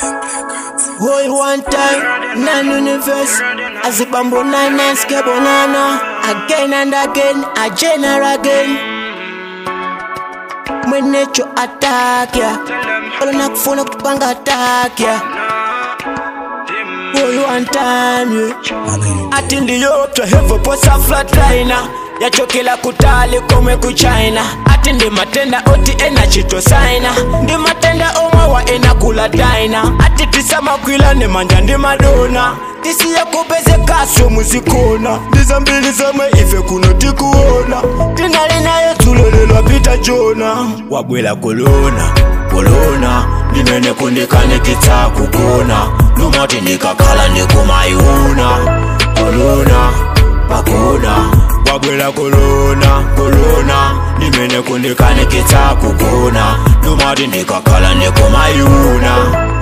Hold one time, nine universe. As a bamboo nine nine skebonana. Again and again, again and again. Mwenecho attack ya. Wala nakufuna kupanga attack ya. Hold one time, yeah. Ati ndiyo twehevo posa flatliner yachokela kutali komwe kuchina ati ndi matenda oti ena chitosaina ndi matenda omwe wa ena kula daina ati tisamakwila ne manja ndi madona tisiya kupezekaso muzikona ndi zambiri zomwe ife kuno tikuona tinali naye tulolelwa pita jona wabwela kolona kolona ndimene kundikanikitsa kugona numati ndikakhala ndikumayuna kolona pakona wabwela kolona kolona ndimene kundikanikitsa kugona numati ndikakhala ndikumayuna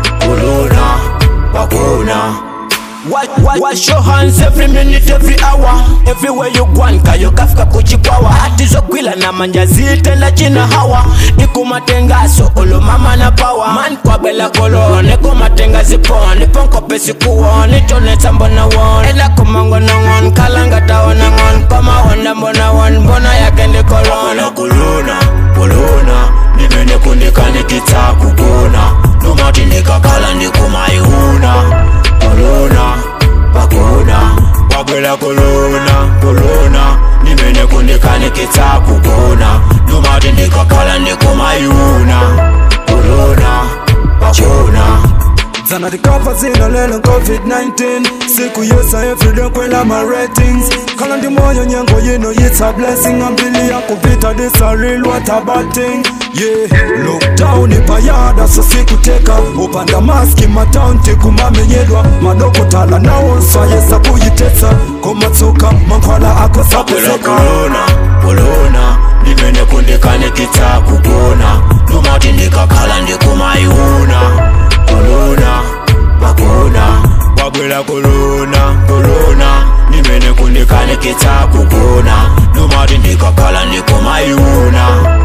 kolona pakona Wash, wash, wash your hands every minute, every hour Everywhere you gwan, kayo kafika kuchikwawa Hati zogwila na manja zitenda china hawa Ikumatengaso, olo mama na power Man kwa bela kolone, kumatenga zipon Niponko pesi kuwon, itone tambo na won Ela kumango na won, kalanga tawa na ngon Kama wanda mbona won, mbona yake ndi kolona Kolona, kolona Nimene kundikanikitsa kugona Numati ndikakhala ndikumayuna kolona pakona wabwela kolona kolona nimene kundikanikitsa kugona numati ndikakhala ndikumayuna kolona pakona Zana recover zina lelo COVID-19 Siku yesa everyday kwela my ratings Kala ndi moyo nyengo yino it's a blessing Ambili ya kupita this a real what a bad thing Yeah, lockdown ipayada so sikuteka Upanda maski mataunti kumamenyedwa Madoko tala na onsa yesa kuyitesa Komatsuka mankwala ako wabwela sapezeka kolona kolona nimene kundikanikitsa kugona numati ndikakhala ndikumayuna kolona pakona wabwela kolona kolona nimene kundikanikitsa kugona numati ndikakhala ndikumayuna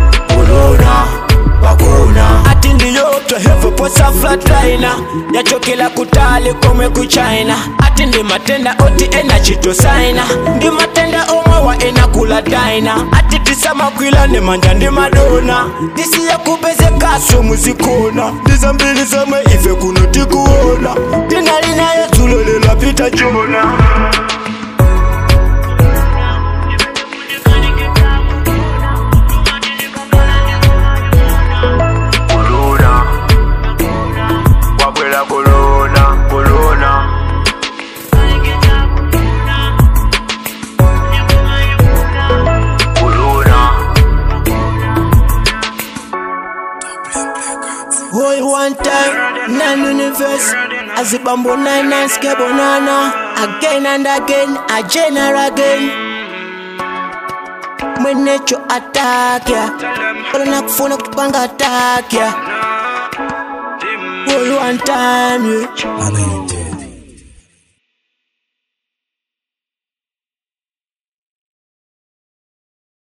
kolona pakona ati ndiyo twehevo posa flatliner yachokela kutali komwe kuchina ati ndi matenda oti ena chitosaina ndi matenda omwe wa ena kula daina ati tisamakwila ne manja ndi madona tisiya kupezekaso muzikona ndi zambiri zomwe ife kuno tikuona tinali naye tulolelwa pita jona kolona wabwela kolona kolona kolona Hold one time, nine universe As a bamboo nine nine skebonana Again and again, again and again Mwenecho attack ya Wala nakufuna kupanga attack ya Hold one time, yeah Ana you dead